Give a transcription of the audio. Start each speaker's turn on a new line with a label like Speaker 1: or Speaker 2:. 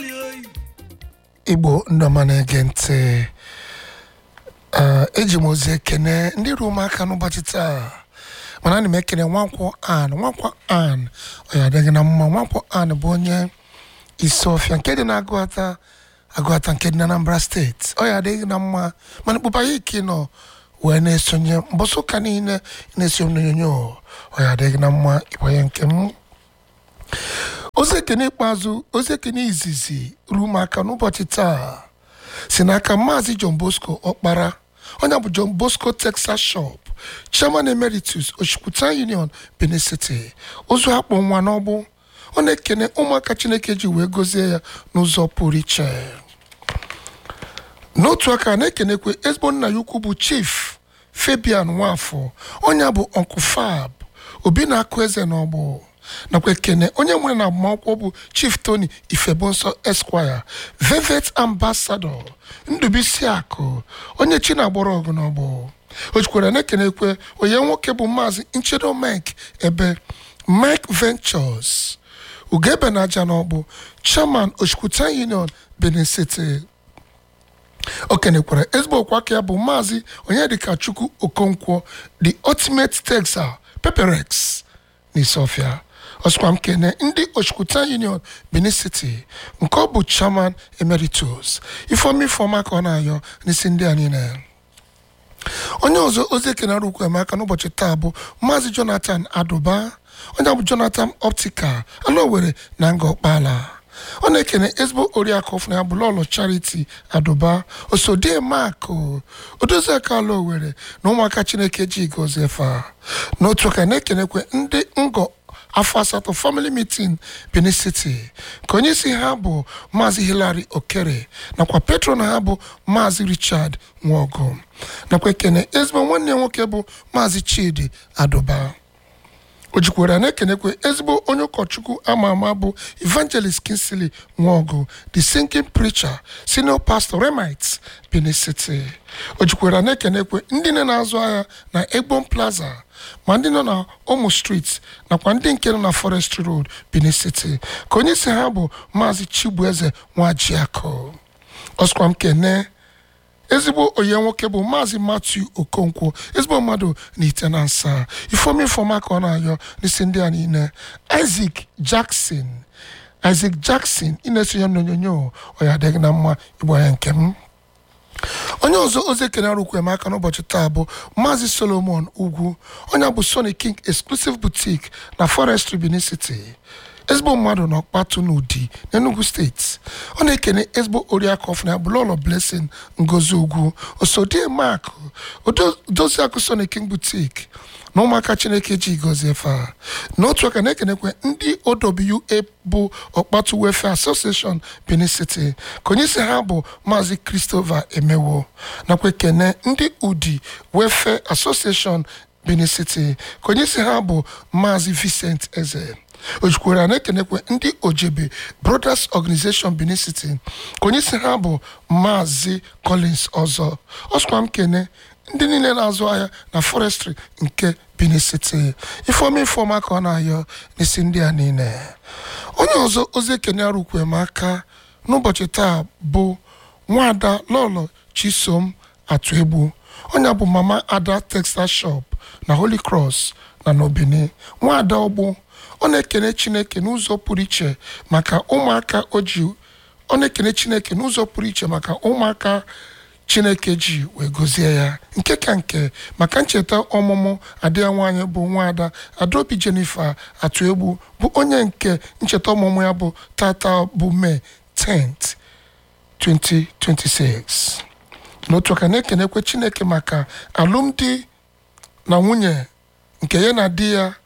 Speaker 1: igbo ndị ọma na-ege ntị ee, eji m ozi ekene ndị ruo m aka n'ụbọchị taa mana ana m ekene nwankwọ an nwankwọ an ọ ya adịghị na mma nwankwọ an bụ onye isi ọfịa nke dị na agụata agụata nke dị na anambra steeti ọ ya adịghị na mma mana kpụba ya ike nọ wee na-esonye mbọsị ụka niile na-esi m n'onyonyo ọ ya adịghị na mma ịbanye nke m ozi ekene ikpeazụ ozi ekene izizi ruo m aka n'ụbọchị taa si n'aka maazị john bosco ọkpara onye bụ john bosco texas shop chairman emeritus oshikwuta union benin city ụzọ akpọ nwa n'ọgbụ ọ na-ekene ụmụaka chineke ji wee gọzie ya n'ụzọ pụrụ iche n'otu aka na-ekenekwe ezigbo nna ya ukwu bụ chief fabian nwafọ onye bụ uncle fab obi na-akụ eze n'ọgbọ nakwa ekene onye nwere na agbamakwụkwọ bụ chief tony ifebonsọ esquire velvet ambassador ndubisi akụ onye chi na-agbọrọ ọgụ n'ọgbọ o jikwara na-ekenekwe onye nwoke bụ maazị nchedo mike ebe mike ventures ugebe na aja n'ọgbụ chairman oshikwuta union benin city o kenekwara ezigbo okwu aka ya bụ maazị onyedika chukwu okonkwo the ultimate texas peperex n'isofia ọsịkwa m kene ndị oshikwuta union benin city nke ọ bụ chairman emeritus ifeoma ifeoma ka ọ na-ayọ n'isi ndị a niile onye ọzọ ozi ekenara ukwu emeka n'ụbọchị taa bụ maazị jonathan aduba onye bụ jonathan optical ala owere na nga ọkpala ọ na-ekene ezigbo oriakụ ọfụna ya bụ lọlọ charity aduba osodie makụ odozi aka ala owere na ụmụaka chineke ji gozie fa n'otu aka na-ekenekwe ndị ngọ afọ asatọ family meeting benin city ka onye isi ha bụ maazị hilary okere nakwa patron ha bụ maazị richard nwogo nakwa ekene ezigbo nwanne ya nwoke bụ maazị chidi aduba o jikwara na-ekenekwe ezigbo onye ụkọchukwu ama ama bụ evangelist kinsley nwogu the singing preacher senior pastor remite benin city o jikwara na-ekenekwe ndị nne na-azụ ahịa na egbon plaza ma ndị nọ na omo street nakwa ndị nke nọ na forestry road benin city ka onye isi ha bụ maazị chibueze nwajiakụ ọsịkwa m kene ezigbo onye nwoke bụ maazị matthew okonkwo ezigbo mmadụ na ite na nsa ifeoma ifeoma ka ọ na-ayọ n'isi ndị a niile isaac jackson isaac jackson ị na-esonye m n'onyonyo ọ ya adịghị na mma ịgba ya nke m onye ọzọ ozi ekene arụkwu emeka n'ụbọchị taa bụ maazị solomon ugwu onye bụ sony king exclusive boutique na forestry benin city ezigbo mmadụ na ọkpatụ n'ụdị n'enugu steeti ọ na-ekene ezigbo oriakụ ọfụna ya bụ lọlọ blessing ngozi ugwu osodie mak odozi akụ sony king boutique na ụmụaka chineke ji gozie fa n'otu aka na-ekenekwe ndị owa bụ ọkpatụ welfare association benin city ka onye isi ha bụ maazị christopher emewo nakwa ekene ndị udi welfare association benin city ka onye isi ha bụ maazị vincent eze o jikwara na-ekenekwe ndị ojebe brothers organization benin city ka onye isi ha bụ maazị collins ọzọ ọsụkwa m kene ndị niile na-azụ ahịa na forestry nke benin city ifeoma ifeoma ka ọ na-ayọ n'isi ndị a niile onye ọzọ ozi ekene arụkwe m aka n'ụbọchị taa bụ nwaada lọlọ chisom atụ egbu onye bụ mama ada textile shop na holy cross na n'obini nwaada ọgbụ ọ na-ekene chineke n'ụzọ pụrụ iche maka ụmụaka o ji ọ na-ekene chineke n'ụzọ pụrụ iche maka ụmụaka chineke ji wee gọzie ya nke ka nke maka ncheta ọmụmụ adịya nwaanyị bụ nwaada adaobi jennifer atụ egbu bụ onye nke ncheta ọmụmụ ya bụ tata bụ mee 10th 2026 n'otu aka na-ekenekwe chineke maka alụmdi na nwunye nke ya na di ya